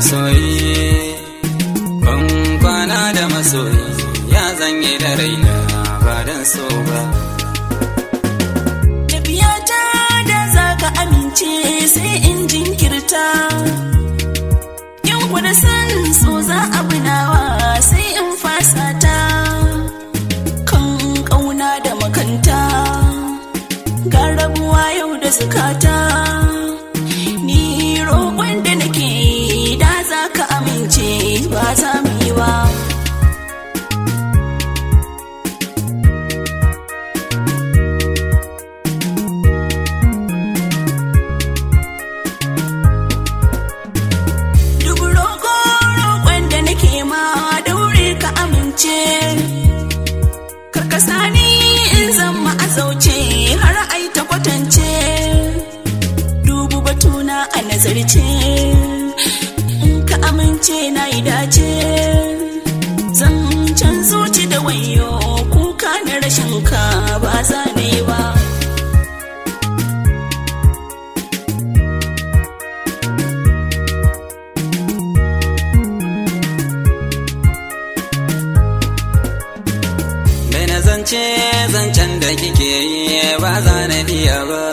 masoyi ban kwana da masoyi ya zanye da raina ba dan so ba tafiyata da za ka amince sai in jinkirta in kuda san so za a bunawa sai in fasata kan ƙauna da makanta ga rabuwa yau da zukata ni roƙon da nake yi da za ka amince ba za mu yi ba Duk roƙo roƙon da nake ma daure ka amince Karkasa ni in zama a zauce har ai ta kwatance Dubu batuna a nazarce In ka amince na yi dace Zan can zuci da wayo kuka na rashin ka ba za na yi ba Mai na zance zancen da kike yi ba za na iya ba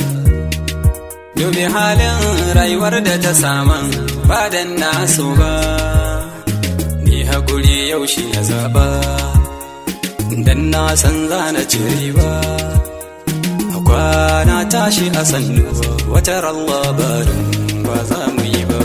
Dubi halin rayuwar da ta saman ba dan naso ba Ni haƙuri yau shi na zaɓa Dan na san za na ci riba A kwana tashi a sannu wata labarin ba za mu yi ba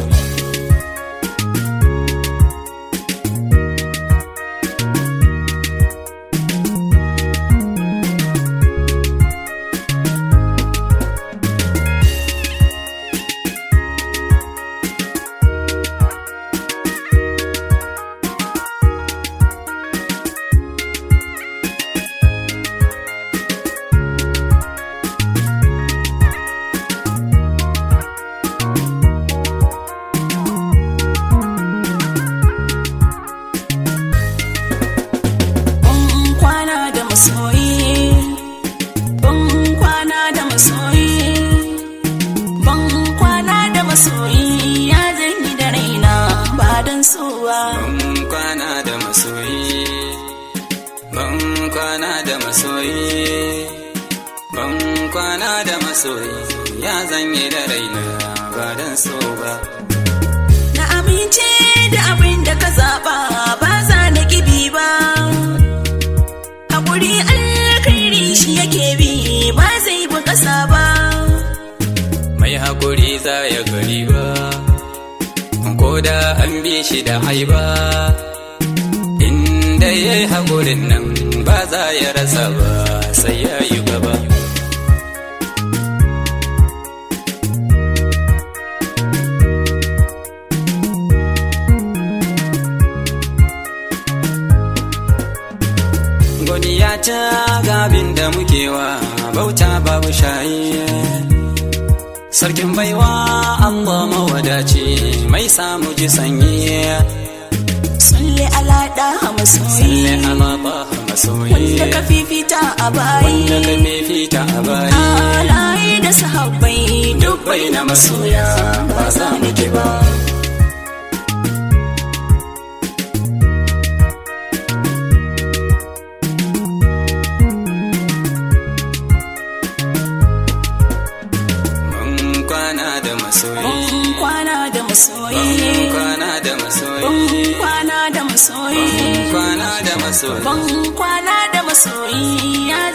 Ban kwana da masoyi Ban kwana da masoyi Ban kwana da masoyi Ya zanyi da raina ba don so ba Ban kwana da masoyi Ban kwana da masoyi Ban kwana da masoyi Ya zanye da raina ba dan so ba Na amince da abin da ka zaɓa ba za na kibi ba Haƙuri alkhairi shi yake bi ba zai bi ƙasa ba Mai haƙuri za ya gari ba Ko da an bi shi da haiba Inda ya yi haƙurin nan ba za ya rasa ba sai ya yi gaba Godiya ta gabin da muke wa bauta babu shayi Sarkin baiwa Allah mawadaci mai samu ji sanyi Sulle alaɗa masoyi Salle alaba masoyi Wanda ka fifita a bayi Wanda ka fifita a bayi Alaye da sahabbai Dubbai na masoya ba za mu ki ba Mun kwana da masoyi Ban kwana da masoyi Mun kwana da masoyi Ban kwana da masoyi Mun kwana da masoyi Ban kwana da masoyi ya